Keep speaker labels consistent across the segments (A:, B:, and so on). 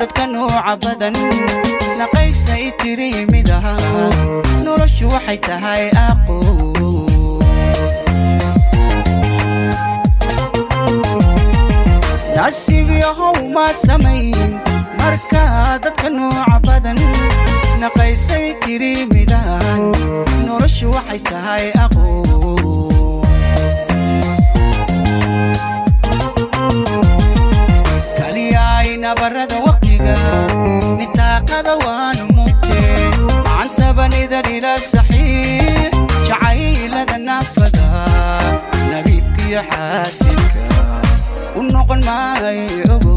A: dadka nooca badan naqaysay tiri mid aha noloshu waxay tahay aqo nasiib yahow maad samayn markaa dadka nooca badan naqaysay tiri midaan noloshu waxay tahay aqo kaliyaay nabarada waqtiga nitaaqada waanu mugtee macantabanidar ila saxiix jacaylada naafada nabiibkiyo xaasinka u noqon maayo ogo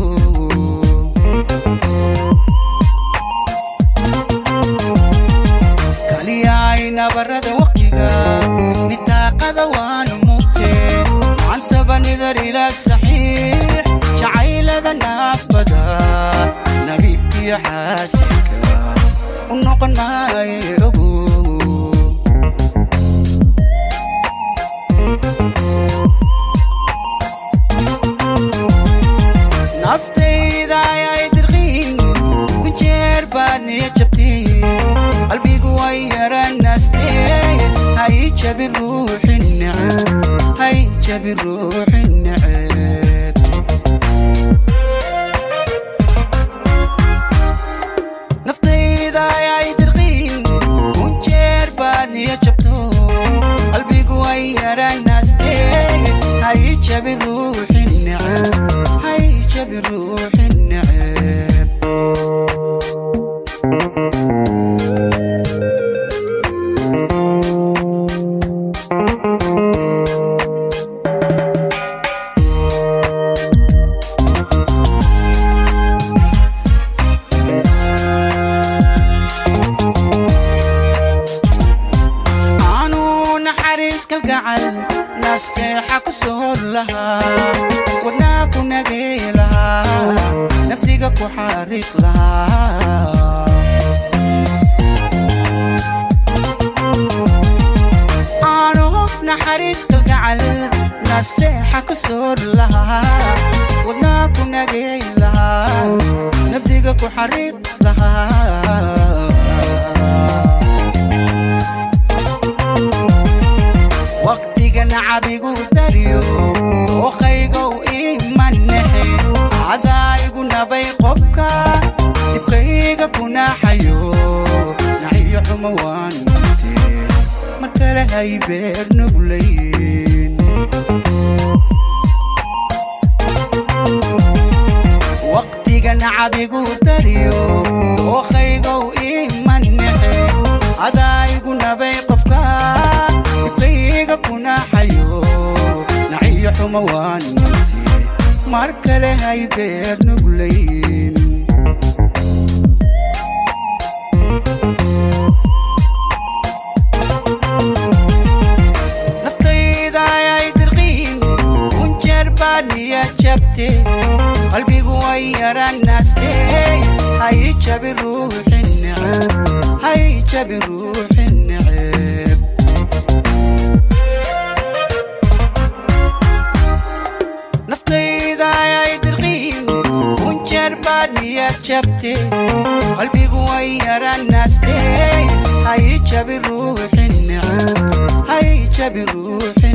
A: kaliyaay nabarada waqtiga nitaaqada waanu mugtee macantabanidar ila saxiix jacaylada naafada nabiibkiyo xaasinka u noqon maayo ogo naftayda ayay dirqiin ku jeer baad niya jabteen qalbigu way yaranaastee hay jabi ruuxi neceb hay jabi ruuxi neceb naftayda ayay dirqiin ku jeer baad niya jabto qalbigu way yaranaastee hay jabi ruuxi neceb hay jabi ruuxi neceb aanu naxariis kalgacal nasteexa ku soor lahaa wadnaa ku nagey lahaa naftiga ku xariiq lahaa aanu naxariis kalgacal nasteexa ku soor lahaa wadnaa ku nagey lahaa naftiga ku xariiq lahaa waqtiga nacabigu dariyo oqaygow imanexe cadaayigu nabay qobka dibkayga kunaxayo naxiyo xumo waan mugtee mar kale hay beer nuglayn waqtiga nacabigu dariyo oqaygow imanexe cadaayigu nabay qofka dibkayga kunaxayo naxiyo xumo waan mugtee mar kale hay beer nuglayn naftayda ayay dirqiin kun jeer baad niya jabte qalbigu way yaranaastee hay jabi ruuxi neceb hay jabi ruuxi neceb naftayda ayay dirqiin kun jeer baad niya jabte qalbigu way yaranaastee hay jabi ruuxi neceb hay jabi ruuxi